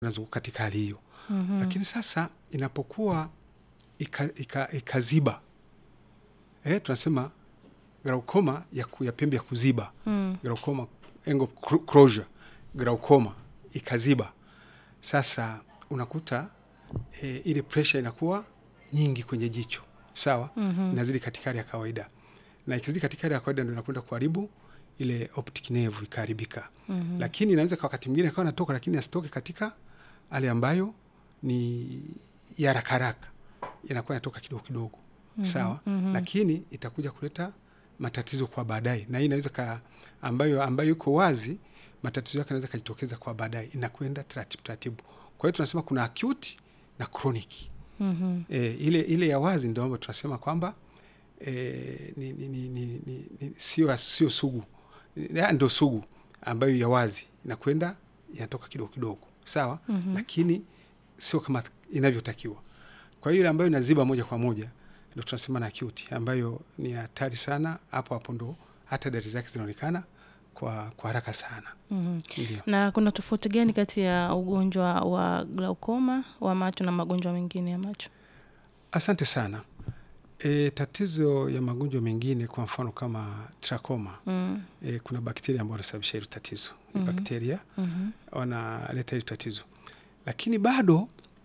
inazunguka katika hali hiyo mm-hmm. Lakini sasa inapokuwa ikaziba ika, ika eh, tunasema glaukoma ya, ya pembe ya kuziba mm. Glaukoma angle closure, glaukoma ikaziba, sasa unakuta e, ile pressure inakuwa nyingi kwenye jicho sawa, mm-hmm. Inazidi katika hali ya kawaida, na ikizidi katika hali ya kawaida ndio inakwenda kuharibu ile optic nerve ikaharibika. mm-hmm. Lakini inaweza kwa wakati mwingine akawa natoka, lakini asitoke katika hali ambayo ni ya haraka haraka, inakuwa inatoka kidogo kidogo, mm-hmm. sawa mm-hmm. Lakini itakuja kuleta matatizo kwa baadaye, na hii inaweza ka ambayo ambayo iko wazi, matatizo yake yanaweza kujitokeza kwa baadaye, inakwenda taratibu taratibu. Kwa hiyo tunasema kuna acute na chronic. mm-hmm. E, ile ile ya wazi ndio ambayo tunasema kwamba e, ni, ni, ni, ni, ni, ni, sio sio sugu, ndio sugu ambayo ya wazi inakwenda inatoka kidogo kidogo, sawa mm-hmm. Lakini sio kama inavyotakiwa. Kwa hiyo ile ambayo inaziba moja kwa moja ndio tunasema na acute, ambayo ni hatari sana. Hapo hapo ndo hata dalili zake zinaonekana kwa kwa haraka sana. mm-hmm. Na kuna tofauti gani kati ya ugonjwa wa glaukoma wa macho na magonjwa mengine ya macho? Asante sana. E, tatizo ya magonjwa mengine kwa mfano kama trakoma mm. E, kuna bakteria ambao wanasababisha hilo tatizo mm-hmm. Bakteria mm-hmm. wanaleta hilo tatizo, lakini bado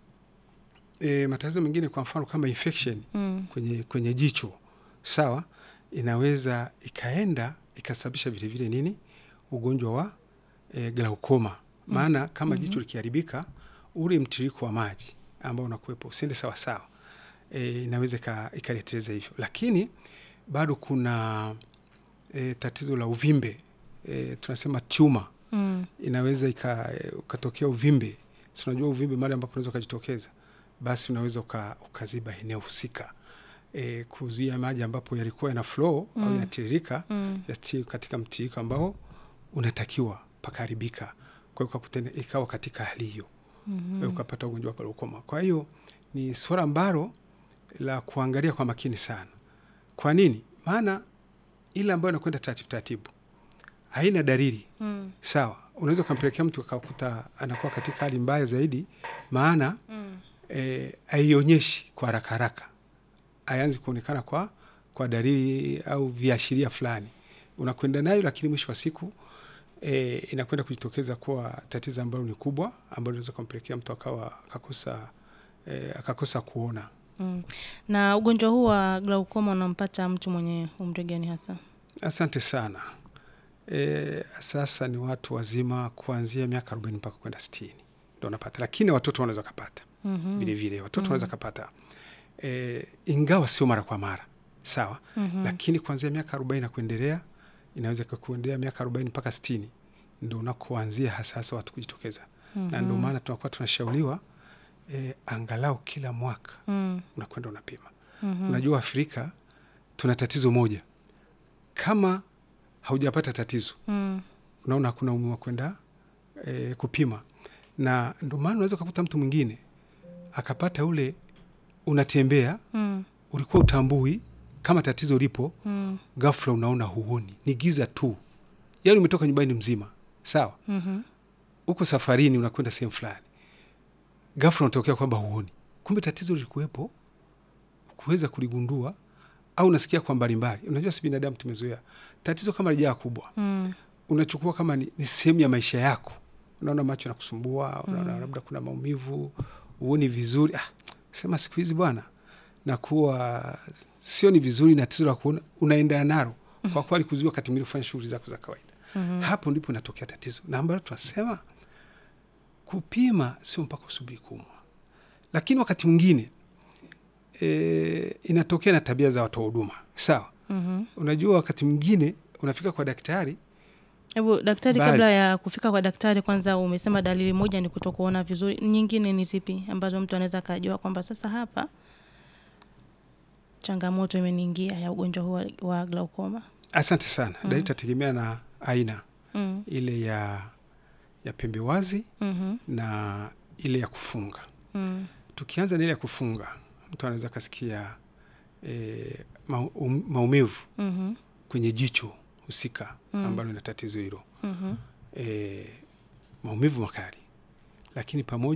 e, matatizo mengine kwa mfano kama infection mm. kwenye, kwenye jicho sawa, inaweza ikaenda ikasababisha vilevile nini ugonjwa wa e, glaukoma maana mm. kama mm-hmm. jicho likiharibika, ule mtiririko wa maji ambao unakuwepo usiende sawasawa E, inaweza ikaleteleza hivyo, lakini bado kuna e, tatizo la uvimbe e, tunasema tuma mm. Inaweza ukatokea uvimbe, si unajua uvimbe mahali ambapo unaweza ukajitokeza, basi unaweza uka, ukaziba eneo husika e, kuzuia maji ambapo yalikuwa yana flow mm. au yanatiririka mm. yasi katika mtiririko ambao unatakiwa pakaharibika, kwa hiyo ikawa katika hali hiyo mm -hmm. ukapata ugonjwa wa glaukoma. Kwa hiyo ni swala ambalo la kuangalia kwa makini sana. Kwa nini? Maana ile ambayo inakwenda taratibu taratibu haina dalili mm. Sawa, unaweza ukampelekea mtu akakuta anakuwa katika hali mbaya zaidi, maana mm. e, haionyeshi kwa haraka haraka, hayanzi kuonekana kwa kwa dalili au viashiria fulani, unakwenda nayo, lakini mwisho wa siku e, inakwenda kujitokeza kuwa tatizo ambalo ni kubwa, ambalo linaweza kumpelekea mtu akawa akakosa e, akakosa kuona. Mm. Na ugonjwa huu wa glaukoma unampata mtu mwenye umri gani hasa? Asante sana. E, sasa ni watu wazima kuanzia miaka arobaini mpaka kwenda sitini ndo unapata, lakini watoto wanaweza kapata mm-hmm. vile vile watoto wanaweza mm-hmm. kapata e, ingawa sio mara kwa mara sawa mm-hmm. lakini kuanzia miaka arobaini na kuendelea inaweza kuendelea miaka arobaini mpaka sitini ndo unakoanzia hasa hasa watu kujitokeza mm-hmm. na ndio maana tunakuwa tunashauriwa E, angalau kila mwaka mm. unakwenda unapima. mm-hmm. Unajua Afrika tuna tatizo moja, kama haujapata tatizo mm. unaona hakuna umuhimu wa kwenda e, kupima, na ndio maana unaweza ukakuta mtu mwingine akapata ule, unatembea mm. ulikuwa utambui kama tatizo lipo mm. ghafla unaona huoni, ni giza tu, yaani umetoka nyumbani mzima sawa, uko mm-hmm. safarini unakwenda sehemu fulani ghafla unatokea kwamba huoni, kumbe tatizo lilikuwepo, kuweza kuligundua au unasikia kwa mbalimbali. Unajua, si binadamu tumezoea tatizo kama lijaa kubwa mm. unachukua kama ni, ni sehemu ya maisha yako. Unaona macho nakusumbua, unaona mm. labda kuna maumivu, huoni vizuri. Ah, sema siku hizi bwana nakuwa sio ni vizuri na tatizo la kuona, unaenda nalo mm. kwa kweli kuzuia wakati mwingine kufanya shughuli zako za kawaida mm. hapo ndipo inatokea tatizo, na ambalo tunasema kupima sio mpaka usubiri kuumwa, lakini wakati mwingine e, inatokea na tabia za watoa huduma sawa. mm-hmm. Unajua, wakati mwingine unafika kwa daktari. Hebu daktari, Baz. kabla ya kufika kwa daktari, kwanza umesema dalili moja ni kutokuona vizuri, nyingine ni zipi ambazo mtu anaweza akajua kwamba sasa hapa changamoto imeniingia ya ugonjwa huu wa glaukoma? Asante sana. mm-hmm. Dalili itategemea na aina mm. ile ya ya pembe wazi mm-hmm. na ile ya kufunga mm. Tukianza na ile ya kufunga, mtu anaweza akasikia e, maumivu mm-hmm. kwenye jicho husika mm. ambalo ina tatizo hilo mm-hmm. e, maumivu makali, lakini pamoja